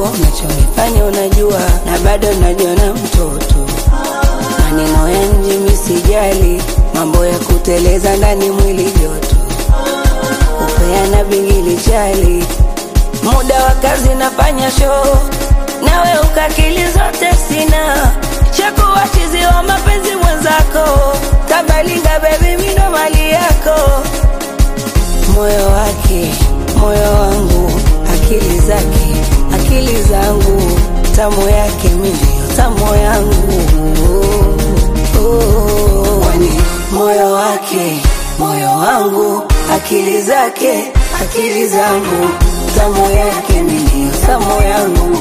najua unachonifanya unajua, na bado najiona mtoto. Maneno ya nje misijali, mambo ya kuteleza ndani mwili joto, upeana bingili chali, muda wa kazi nafanya show, nawe ukakili zote sina, shakuwa chizi wa mapenzi mwenzako, kabalinga bebi, mino mali yako, moyo wake moyo wangu, akili zake akili zangu, tamu yake milio tamu yangu Oh, kwani moyo wake moyo wangu, akili zake akili zangu, tamu yake milio tamu yangu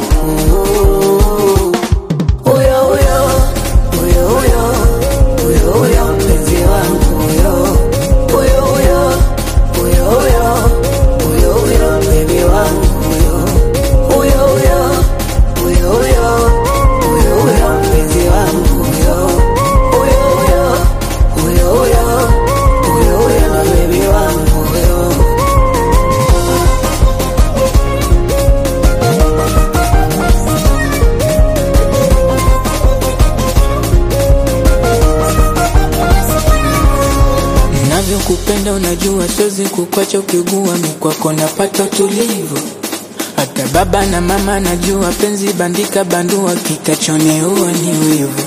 huyo huyo huyo huyo huyo huyo mpenzi wangu huyo huyo huyo huyo huyo huyo huyo bebi wangu huyo huyo huyo huyo huyo huyo huyo mpenzi wangu huyo huyo huyo huyo huyo huyo huyo bebi wangu huyo Navyokupenda unajua, siwezi kukwacha ukigua, mikwako napata utulivu. Hata baba na mama najua, penzi bandika bandua, kitachoneua ni wivu.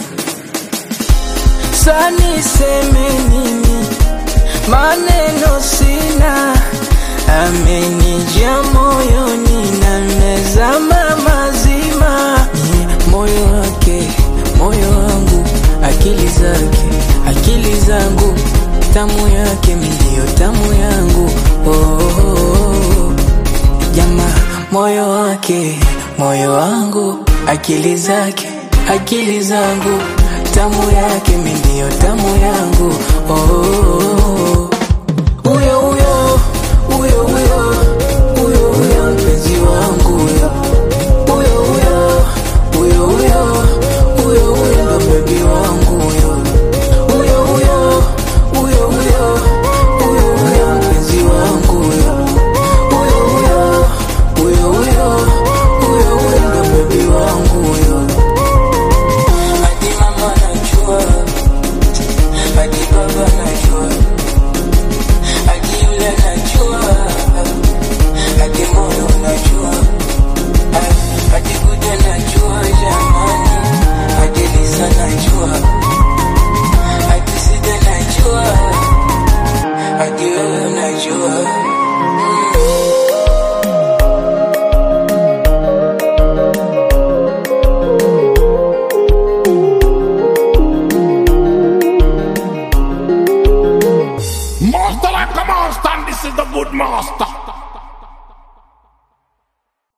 Sa niseme nini? Maneno sina, amenijia moyoni na mezama mazima. Ni moyo wake, moyo wangu, akili zake, akili zangu, tamu yake milio tamu yangu. Oh, oh, oh. Jamaa, moyo wake, moyo wangu, akili zake, akili zangu, tamu yake milio tamu yangu. Oh, oh, oh. Huyo huyo, huyo huyo, huyo huyo mpenzi wangu huyo. Huyo huyo, huyo huyo, huyo huyo ndo bebi wangu huyo. Huyo huyo, huyo huyo, huyo huyo mpenzi wangu huyo. Huyo huyo, huyo huyo, huyo huyo ndo bebi wangu huyo. Hadi mama najua, hadi baba najua, hadi yule najua, hadi moyo najua, hadi kuja najua jamani, hadi Lisa najua, hadi Sida najua, hadi wewe najua. Master like a master, and this is the good master.